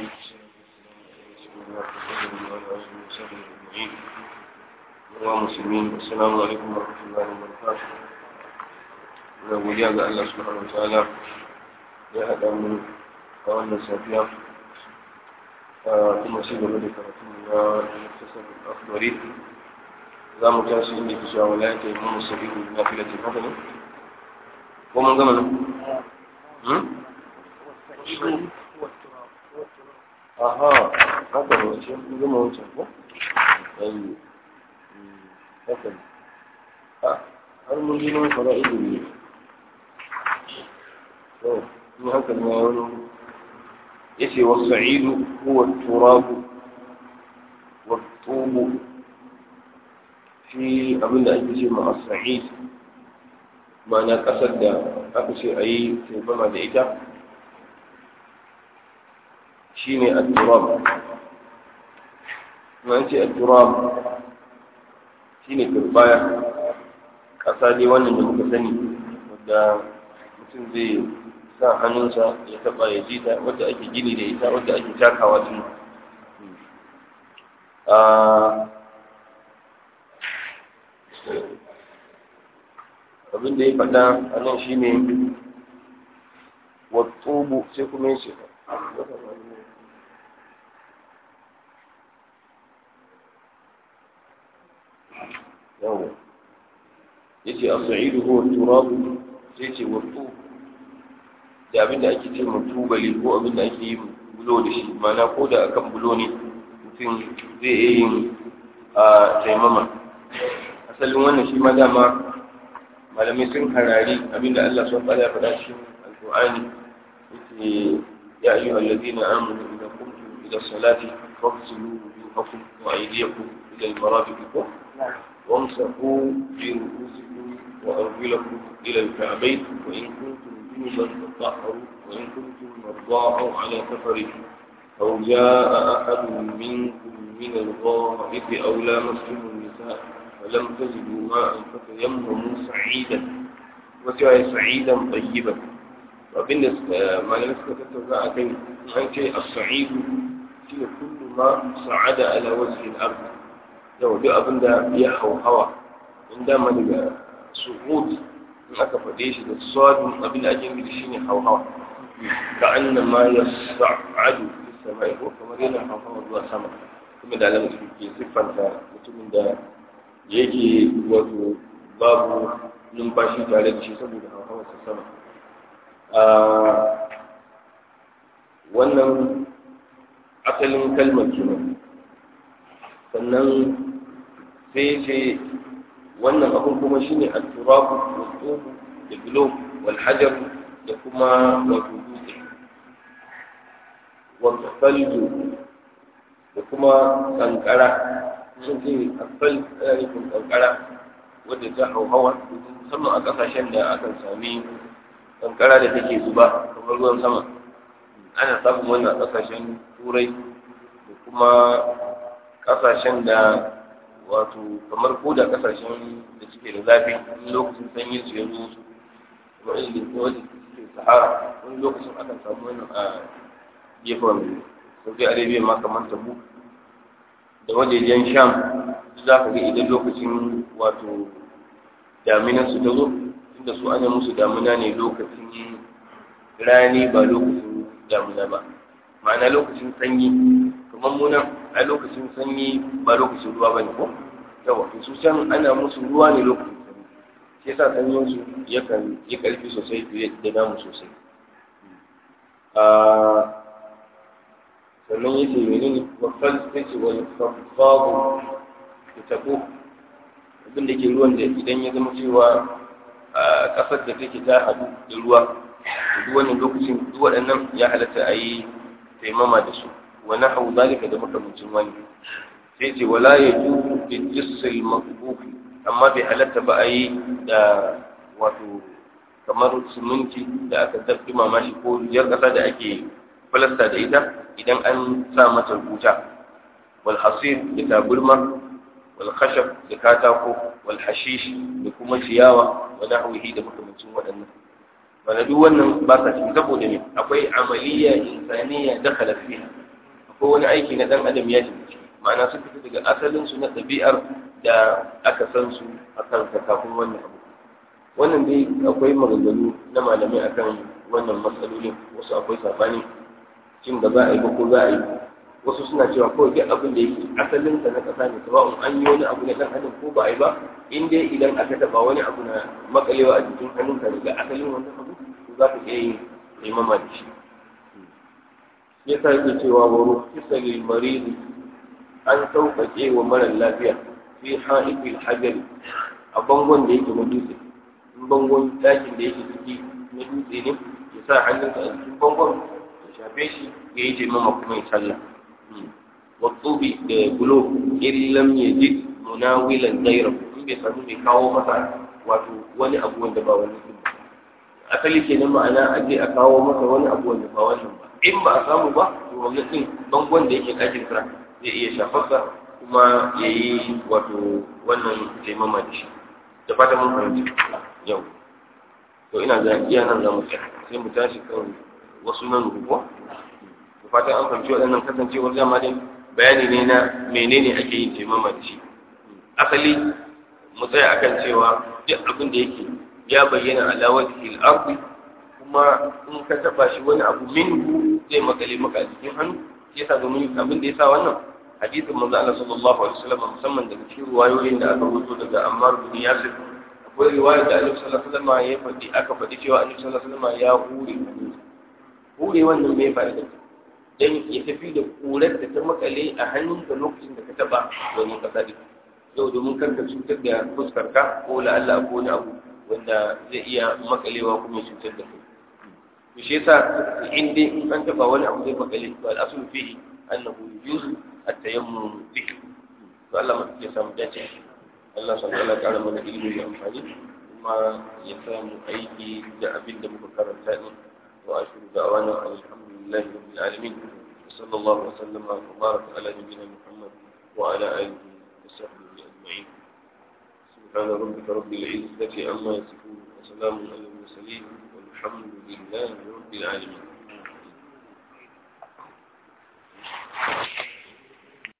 ومسلمين السلام عليكم ورحمة الله وبركاته da godiya ga Allah subhanahu wa ta'ala ya haɗa mu a wannan safiya kuma shi gaba da karatu na muktasar akhbari za mu tashi inda ke cewa wala ta yi mu sabihu na filatin haka ne ko mun gama nan aha haka ne wace mun gama wancan ko ayi haka ne har mun ji nan fara ilimi to ni haka ne wani yace was-sa'idu huwa at-turab wat-tub fi abinda ake ce ma as-sa'id ma'ana kasar da aka ce ayi taimama da ita shine at-turab ma ce at-turab shine turbaya kasa dai wannan da muka sani wadda mutum zai sa hannunsa ya taba ya ji ta wadda ake gini da ita wadda ake takawa tun abin da ya faɗa a nan shi ne watsubu sai kuma ya ce yawon ya ce a sa'idu huwa turabu sai ce watsubu da abin da ake ce ma tubali ko abin da ake yi bulo da shi mana ko da akan bulo ne mutum zai iya yin a taimama asalin wannan shi ma dama malamai sun harari abin da Allah sun fada faɗa cikin alƙur'ani yake ya ayyuha allazina amanu idza qumtum ila salati faghsilu wujuhakum wa aydiyakum ila al-marafiq وامسحوا برؤوسكم وارجلكم الى الكعبين وان كنتم جنبا تطهروا وإن كنتم مرضى أو على سفر أو جاء أحد منكم من الغائط أو لامستم النساء فلم تجدوا ماء فتيمموا سعيدا وسعي سعيدا طيبا وبالنسبة ما نسبة تتبع كي أنت الصعيد في كل ما صعد على وجه الأرض لو دي أبن دا يحو هوا عندما نبقى سقوط in aka faɗe shi da sadun abin da ake nufi shine hauhawa ka anna ma yas'adu fis sama'i ko kamar yana hauhawa zuwa sama kuma da alamu ke siffanta mutumin da yake wato babu numfashi tare da shi saboda hauhawa sa sama wannan asalin kalmar kenan sannan sai ce wannan abun kuma shine al-turabu wal da bulo wal hajar da kuma wato dutse wal falju da kuma kankara sun ce afal ana nufin kankara wadda ta hauhawa musamman a kasashen da akan sami kankara da take zuba kamar ruwan sama ana samun wannan a kasashen turai da kuma kasashen da wato kamar ko da kasashen da suke da zafi wani lokacin sanyi su yanzu su kuma irin da wani suke sahara wani lokacin akan samu wannan a gefen saudi arabia ma kamar tabu da wajejen sham za ka ga idan lokacin wato daminan su ta zo inda su ana musu damina ne lokacin rani ba lokacin damina ba ma'ana lokacin sanyi kamar munan a lokacin sanyi ba lokacin ruwa ba ne ko yawa su can ana musu ruwa ne lokacin sanyi shi yasa sanyin su yakan yi karfi sosai fiye da namu sosai sannan yace menene wafal sai ce wani fafabu da tabo abin da ke ruwan da idan ya zama cewa a kasar da take ta hadu da ruwa duk wannan lokacin duk waɗannan ya halatta a yi taimama da su wa nahawu zalika da makamancin wani sai ce wala ya juzu bi jissil maqbuf amma bai halatta ba a yi da wato kamar siminti da aka dabbi mamashi ko jar kasa da ake falasta da ita idan an sa mata rubuta wal hasir da taburma wal khashab da katako wal hashish da kuma ciyawa wa nahwihi da makamancin waɗannan wanda duk wannan ba sa cikin saboda ne akwai amaliya insaniya dakhala fiha akwai wani aiki na dan adam ya shiga ciki ma'ana sun fita daga asalin su na ɗabi'ar da aka san su a kansa kafin wannan abu wannan dai akwai maganganu na malamai akan wannan matsalolin wasu akwai sabani cin da za a yi ba ko za a yi wasu suna cewa kawai duk abin da yake asalin sa na ƙasa ne sawa'un an yi wani abu na ɗan adam ko ba a yi ba in dai idan aka taɓa wani abu na makalewa a jikin hannunka daga asalin wannan abu to za ka iya yin taimama da shi ya sa yake cewa wa rufisa lil marid an sauƙaƙe wa mara lafiya fi ha'ifil hajari a bangon da yake na dutse in bangon ɗakin da yake ciki na dutse ne ya sa hannunsa a cikin bangon ya shafe shi ya yi taimama kuma ya sallah watsubi da gulo in lam yajid munawilan ghayrahu in bai samu mai kawo masa wato wani abu wanda ba wani asali kenan ma'ana a je a kawo masa wani abu wanda ba wannan ba in ba a samu ba to wannan din bangon da yake ɗakin sa zai iya shafarsa kuma ya yi wato wannan taimama da shi da fata mun fahimci yau to ina ga iya nan za mu tsaya sai mu tashi kan wasu nan rubuwa da fatan an fahimci waɗannan kasancewar dama dai bayani ne na menene ake yin taimama da shi asali mu tsaya akan cewa duk abin da yake ya bayyana ala wajhi al-ardi kuma in ka taba shi wani abu minhu zai makale maka a cikin hannu yasa domin abin da yasa wannan hadisin manzo Allah sallallahu alaihi wasallam musamman daga cikin ruwayoyin da aka rubuto daga Ammar bin Yasir akwai riwaya da Annabi sallallahu alaihi wasallam ya faɗi aka faɗi cewa Annabi sallallahu alaihi wasallam ya hure hure wannan me fa'ida dan ya tafi da kurar da ta makale a hannunka lokacin da ka taba wani kasa din yau domin kar ka cutar da fuskarka ko la'alla ko wani abu wanda zai iya makalewa kuma ya cutar da kai to shi yasa in dai in an taba wani abu zai makale to al-aslu fihi annahu yujuzu at-tayammum bihi to Allah ma ya samu dace Allah subhanahu wa ta'ala mana ilimi da amfani kuma ya samu aiki da abin da muka karanta din wa ashhadu da'wana alhamdulillahi rabbil alamin صلى الله وسلم وبارك على نبينا محمد وعلى آله وصحبه أجمعين سبحان ربك رب العزة عما يصفون وسلام على المرسلين والحمد لله رب العالمين